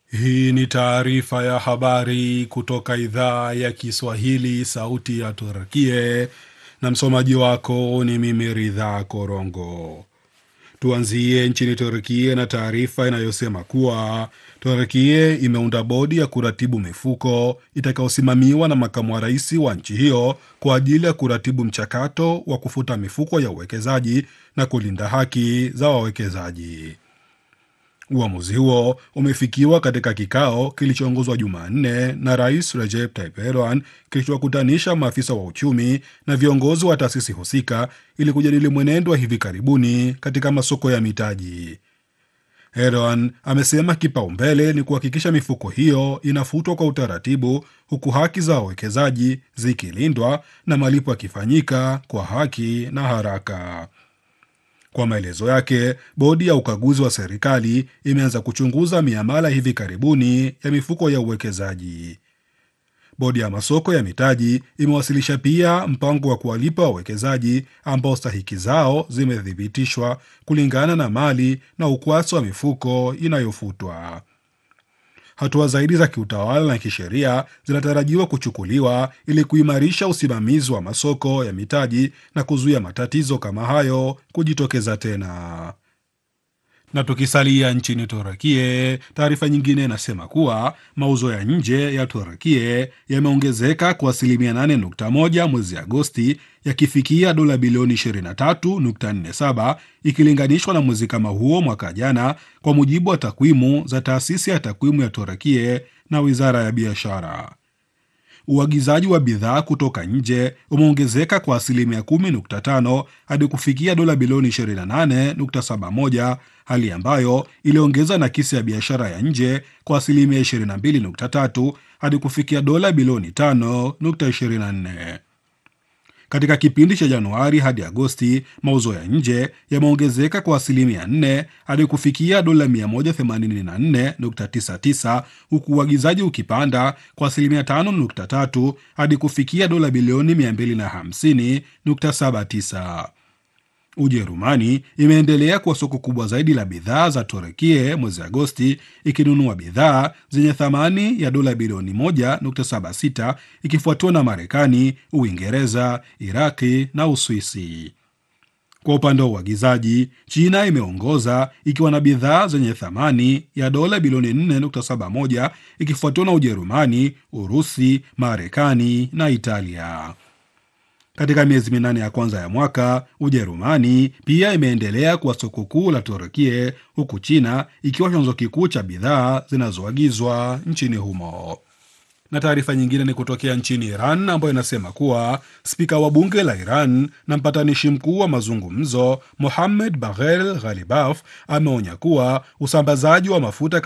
Hii ni taarifa ya habari kutoka idhaa ya Kiswahili, sauti ya Turkie, na msomaji wako ni mimi Ridhaa Korongo. Tuanzie nchini Turkie na taarifa inayosema kuwa Turkie imeunda bodi ya kuratibu mifuko itakayosimamiwa na makamu wa rais wa nchi hiyo kwa ajili ya kuratibu mchakato wa kufuta mifuko ya uwekezaji na kulinda haki za wawekezaji. Uamuzi huo umefikiwa katika kikao kilichoongozwa Jumanne na Rais Recep Tayyip Erdogan kilichowakutanisha maafisa wa uchumi na viongozi wa taasisi husika ili kujadili mwenendo wa hivi karibuni katika masoko ya mitaji. Erdogan amesema kipaumbele ni kuhakikisha mifuko hiyo inafutwa kwa utaratibu, huku haki za wawekezaji zikilindwa na malipo yakifanyika kwa haki na haraka. Kwa maelezo yake, bodi ya ukaguzi wa serikali imeanza kuchunguza miamala hivi karibuni ya mifuko ya uwekezaji. Bodi ya masoko ya mitaji imewasilisha pia mpango wa kuwalipa wawekezaji ambao stahiki zao zimethibitishwa kulingana na mali na ukwasi wa mifuko inayofutwa. Hatua zaidi za kiutawala na kisheria zinatarajiwa kuchukuliwa ili kuimarisha usimamizi wa masoko ya mitaji na kuzuia matatizo kama hayo kujitokeza tena. Na tukisalia nchini Turukie, taarifa nyingine inasema kuwa mauzo ya nje ya Turukie yameongezeka kwa asilimia 8.1 mwezi Agosti, yakifikia dola bilioni 23.47 ikilinganishwa na mwezi kama huo mwaka jana, kwa mujibu wa takwimu za taasisi ya takwimu ya Turukie na wizara ya biashara. Uagizaji wa bidhaa kutoka nje umeongezeka kwa asilimia 10.5 hadi kufikia dola bilioni 28.71, hali ambayo iliongeza nakisi ya biashara ya nje kwa asilimia 22.3 hadi kufikia dola bilioni 5.24. Katika kipindi cha Januari hadi Agosti, mauzo ya nje yameongezeka kwa asilimia 4 hadi kufikia dola 184.99 huku uagizaji ukipanda kwa asilimia 5.3 hadi kufikia dola bilioni 250.79. Ujerumani imeendelea kuwa soko kubwa zaidi la bidhaa za Turukie mwezi Agosti, ikinunua bidhaa zenye thamani ya dola bilioni 1.76 ikifuatiwa na Marekani, Uingereza, Iraki na Uswisi. Kwa upande wa uagizaji, China imeongoza ikiwa na bidhaa zenye thamani ya dola bilioni 4.71 ikifuatiwa na Ujerumani, Urusi, Marekani na Italia. Katika miezi minane ya kwanza ya mwaka, Ujerumani pia imeendelea kuwa soko kuu la Turukie, huku China ikiwa chanzo kikuu cha bidhaa zinazoagizwa nchini humo. Na taarifa nyingine ni kutokea nchini Iran ambayo inasema kuwa spika wa bunge la Iran na mpatanishi mkuu wa mazungumzo Mohammed Bagher Ghalibaf ameonya kuwa usambazaji wa mafuta